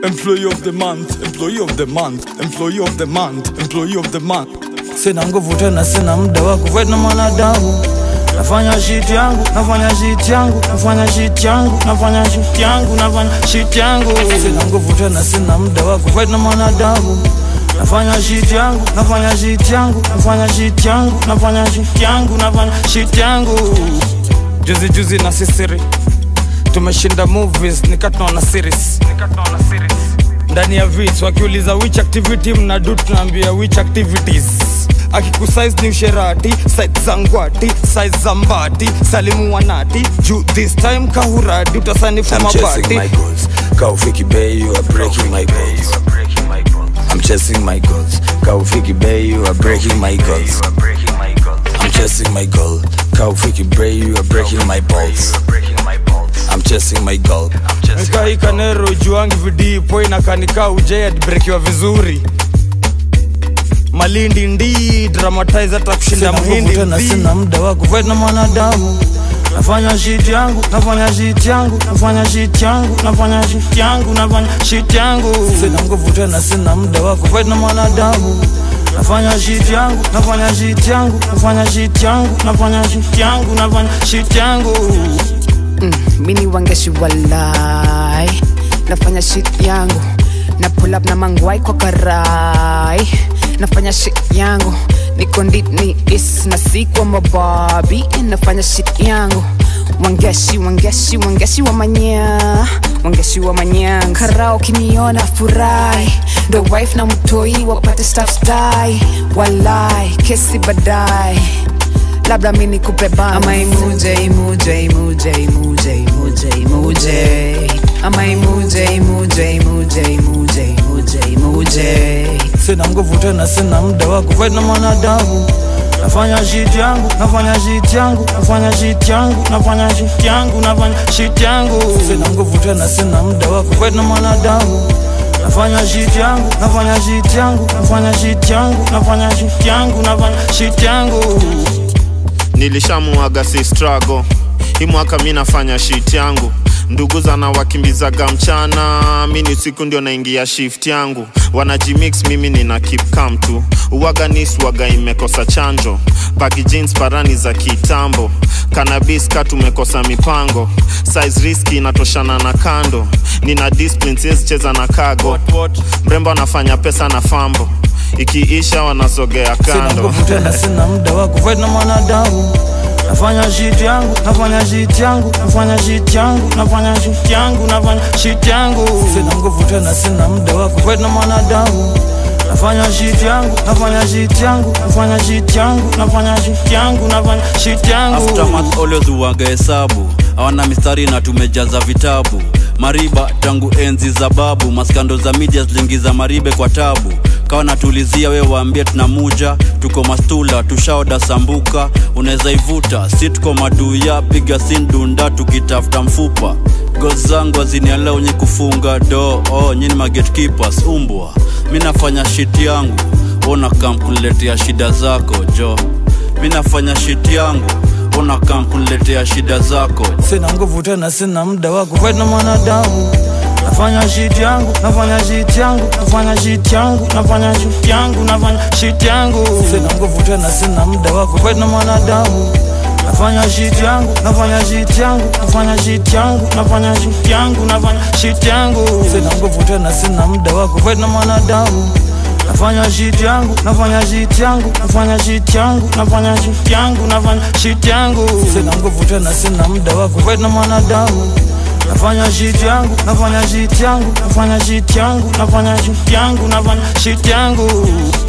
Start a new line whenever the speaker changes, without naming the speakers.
employee of the month employee of the month employee of the month employee of the month sina nguvu tena sina muda wa kufight na mwanadamu nafanya shit yangu nafanya shit yangu nafanya shit yangu nafanya shit yangu nafanya shit yangu sina nguvu tena sina muda wa kufight na mwanadamu nafanya shit yangu nafanya shit yangu nafanya shit yangu nafanya shit yangu nafanya shit yangu juzi juzi na sisiri tumeshinda movies nikatunaona series ndani ya vits wakiuliza which activity mnadu tunaambia which activities akikusize ni usherati site za ngwati size za mbati salimu wanati juu this time kahuradi utasanifu
I'm chasing
mabati
my goals. Kaufiki Bay, you are breaking my goals. I'm chasing my goals. Kaufiki Bay, you are breaking my goals. I'm chasing my goal. Kaufiki Bay, you are breaking my balls. I'm chasing my goal.
nikaikanero juangi vidipo inakanika ujayadbrekiwa vizuri malindi ndi dramatize hata kushinda mhindi
tena
ndi.
sina muda wa kufight na mwanadamu nafanya shit yangu nafanya shit yangu nafanya shit yangu nafanya shit yangu nafanya shit yangu sina nguvu tena sina muda wa kufight na mwanadamu nafanya shit yangu nafanya shit yangu nafanya shit yangu nafanya shit yangu nafanya shit yangu
mini wangeshi walai nafanya shit yangu na pull up na mangwai kwa karai nafanya shit yangu niko ndini is na sikwa mababi nafanya shit yangu wangeshi wangeshi wangeshi wa manya wangeshi wa manyang karao kiniona furahi ndo wife na mtoi wapate staff die walai kesi badai labda mi nikupe bans. ama imuje imuje imuje imuje imuje imuje ama imuje imuje imuje imuje imuje imuje
sina nguvu tena sina muda wa kufight na mwanadamu nafanya shit yangu nafanya shit yangu nafanya shit yangu nafanya shit yangu nafanya shit yangu sina nguvu tena sina muda wa kufight na mwanadamu nafanya shit yangu nafanya shit yangu nafanya shit yangu nafanya shit yangu nafanya shit yangu
nilishamuaga si struggle hii mwaka mi nafanya shit yangu ndugu zana wakimbizaga mchana mi ni usiku ndio naingia shift yangu wanajimix mimi nina keep calm tu uwaga niswaga imekosa chanjo paki jeans parani za kitambo kanabis ka tumekosa mipango size riski inatoshana na kando nina discipline siwezi cheza na kago mrembo anafanya pesa na fambo ikiisha wanasogea
sina
kando
nguvu tena sina muda wa kufight na mwanadamu nafanya shit yangu nafanya shit yangu nafanya shit yangu nafanya shit yangu nafanya shit yangu sina nguvu tena sina muda wa kufight na mwanadamu nafanya shit yangu nafanya shit yangu nafanya shit yangu nafanya shit yangu nafanya shit yangu
aftermath always uwaga hesabu hawana mistari na tumejaza vitabu mariba tangu enzi za babu maskando za media zilingiza maribe kwa tabu kawa natulizia we waambie tunamuja tuko mastula tushaoda sambuka unaweza ivuta si tuko maduya piga sindunda tukitafuta mfupa goz zangu azinialeo nyi kufunga do oh, nyini magetkeepers umbwa mi nafanya shit yangu ona kam kuniletea shida zako jo mi nafanya shit yangu ona kam kuniletea shida zako
sina nguvu tena sina muda wa kufight na mwanadamu nafanya shit yangu nafanya shit yangu nafanya shit yangu nafanya shit yangu nafanya shit yangu sina nguvu tena sina muda wa kufight na mwanadamu nafanya shit yangu nafanya shit yangu nafanya shit yangu nafanya shit yangu nafanya shit yangu sina nguvu tena sina muda wa kufight na mwanadamu nafanya shit yangu nafanya shit yangu nafanya shit yangu nafanya shit yangu nafanya shit yangu sina nguvu tena sina muda wa kufight na mwanadamu nafanya shit yangu nafanya shit yangu nafanya shit yangu nafanya shit yangu nafanya shit yangu